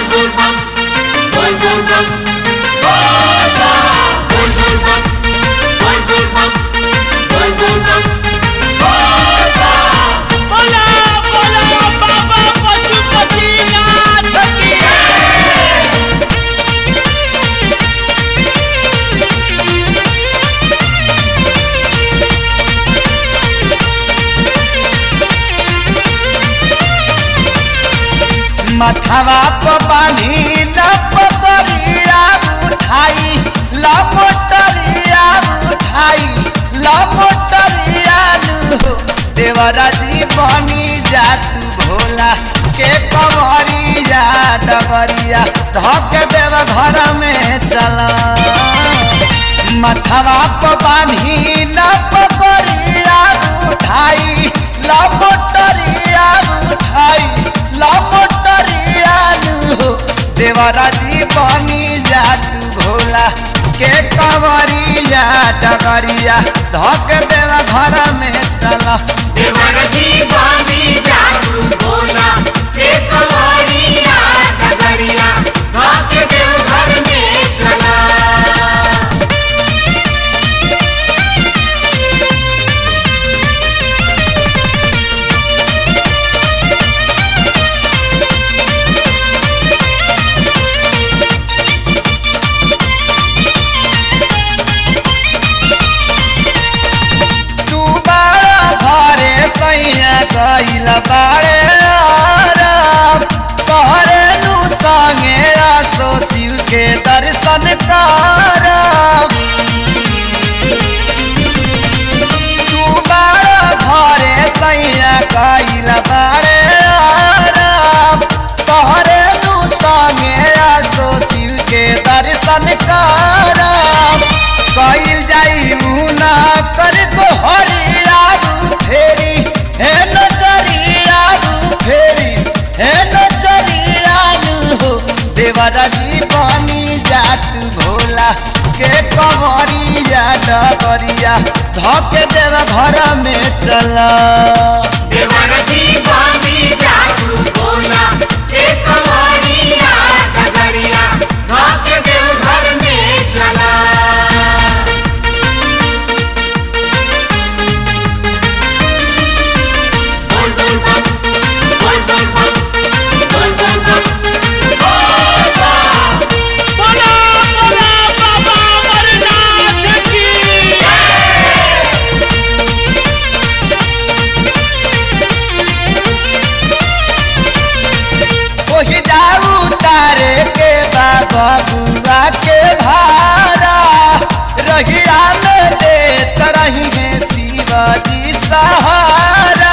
बोला बोला बाबा पशुपतिनाथ की मथवा प पानी न पकड़िया उठाई ल मोटरिया उठाई ल मोटरिया नु देवरा जी बनी जा तू भोला के कमरिया डगरिया धक देव घर में चला मथवा प बान्ही न पकड़िया उठाई ल मोटरिया उठाई ल मोटरिया नु देवरा जी बनी जा तू भोला के कमरिया डगरिया धक देव घर में चला तू बारा घरे सैया गइल बारे आराम तोहरे नु संगे आसो शिव के दर्शन करम तू बारा घरे सैया गइल बारे आराम तोहरे नु संगे आसो शिव के दर्शन करम कइल जाई मुना कर को हरिया फेरी हे नजरिया फेरी हे नजरिया हो देवरा जी बनी जात भोला के कमरिया डगरिया धके देव घर में चला बोला बोला बाबा अमरनाथ की ओही जाऊ तारे के बाबा बुआ के भारा रहिया में देत रही है शिवाजी सहारा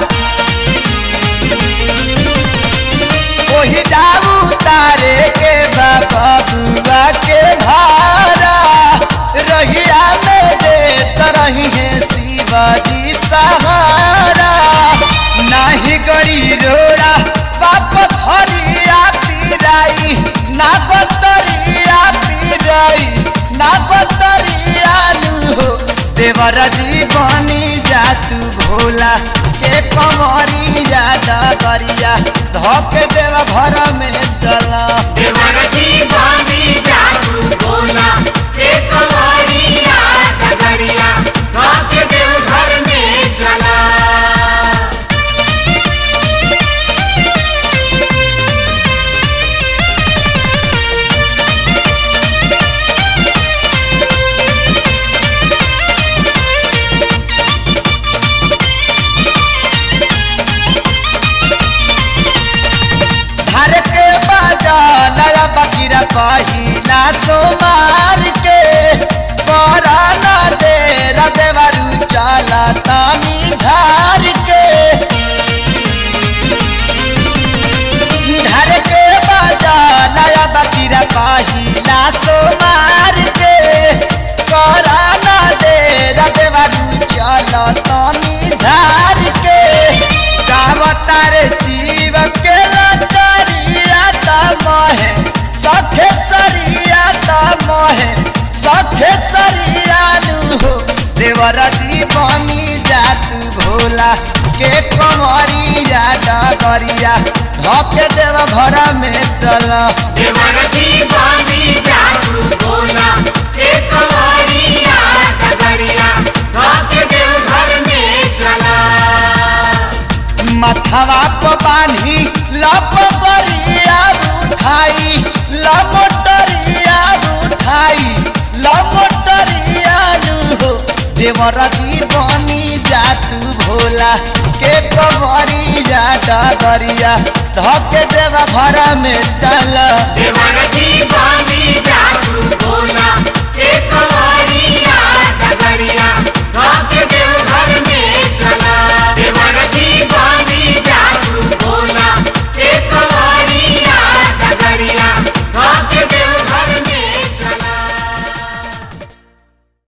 ओही जाऊ तारे के बाबा बुआ के भारा रहिया में देत रही है शिवाजी सहारा नाही गड़ी रोड़ा बाप धरिया पीराई ना बतरिया पीराई ना बतरिया नु हो देवर जी बनी जा तू भोला के कमरिया डगरिया धक देव घर में चला हर के बाजा नया बकीरा पहिला सोमार के पराना दे रदेवरु चाला तानी झार के घर के बाजा नया बकीरा पहिला सोमार के पराना दे रदेवरु चाला तानी झार के गावतारे शिव के लचरिया तमहे सखे सरिया तमहे सखे सरिया नु हो देवरा जी बनी जात भोला के कमरिया डगरिया धके देव घर में चल देवरती बानी जादू बोला एक वारिया डगरिया धाके देव घर में चला मथवा पर बांधी लप बरिया उठाई लमोटरिया उठाई लमोटरिया हो देवरती बनी जा तू भोला के कबरी जा डगरिया धके देव घर में चल देवरती बानी जादू बोला